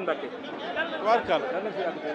Mbàkke warkal yàlla na fi yàgg te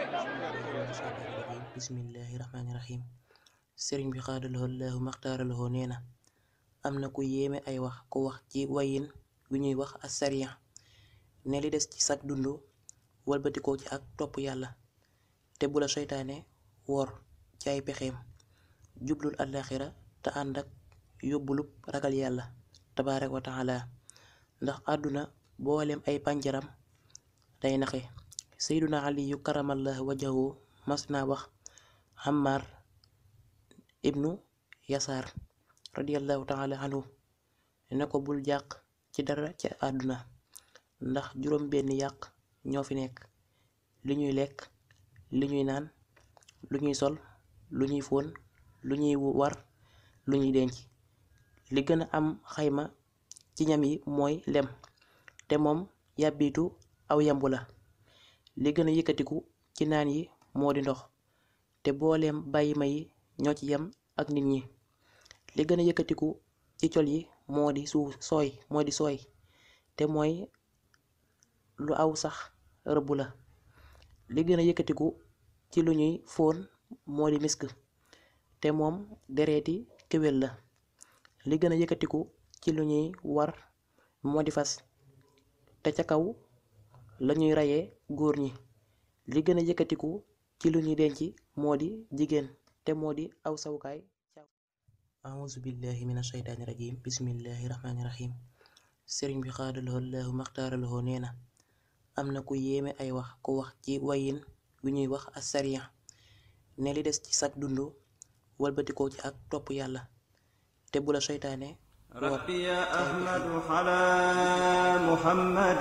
bismillahi rahmaani rahim sëriñ bi xaadalahoo laahu maxtaaralahoo nee na am na ku yéeme ay wax ku wax ci wayin wi ñuy wax asariya ne li des ci sag dund walbatikoo ci ak topp yàlla te bu la seytaane wor ci ay pexeem jublul àllaaxira te ànd ak yóbbulub ragal yàlla tabaaraka wa taala ndax àdduna boolem ay pànjaram day naxe seyduna aliyu karamallahu wajahu mas naa wax Ammar ibnu Yasaar radiyallahu taala anhu ne ko bul jàq ci dara ci àdduna ndax juróom benn yàq ñoo fi nekk li ñuy lekk li ñuy naan lu ñuy sol lu ñuy fóon lu ñuy war lu ñuy denc li gën a am xayma ci ñam yi mooy lem te moom yàbbitu aw yambu la li gën a yëkkatiku ci naan yi moo di ndox te booleem bàyyi ma yi ñoo ci yem ak nit ñi li gën a yëkkatiku ci col yi moo di suuf sooy moo di sooy te mooy lu aw sax rëbb la li gën a yëkkatiku ci lu ñuy fóon moo di misk te moom dereeti kéwél la li gën a yëkkatiku ci lu ñuy war moo di fas te ca kaw lañuy rayee góor ñi li gën a yëkkatiku ci lu ñuy denc moo di jigéen te moo di aw sawukaay auzu billahi min ashaytaani rajim bismillahi rahmaani rahim sëriñ bi xaadalahoo laahu maxtaaralahoo nee na am na ku yéeme ay wax ku wax ci wayin wi ñuy wax asariya ne li des ci sag dund walbatikoo ci ak topp yàlla te bu la seytaane ربي يا أحمد على محمد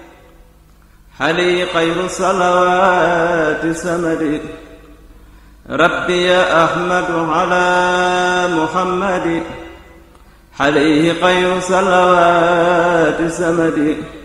حلي خير صلوات سمد ربي يا أحمد على محمد حليه خير صلوات سمد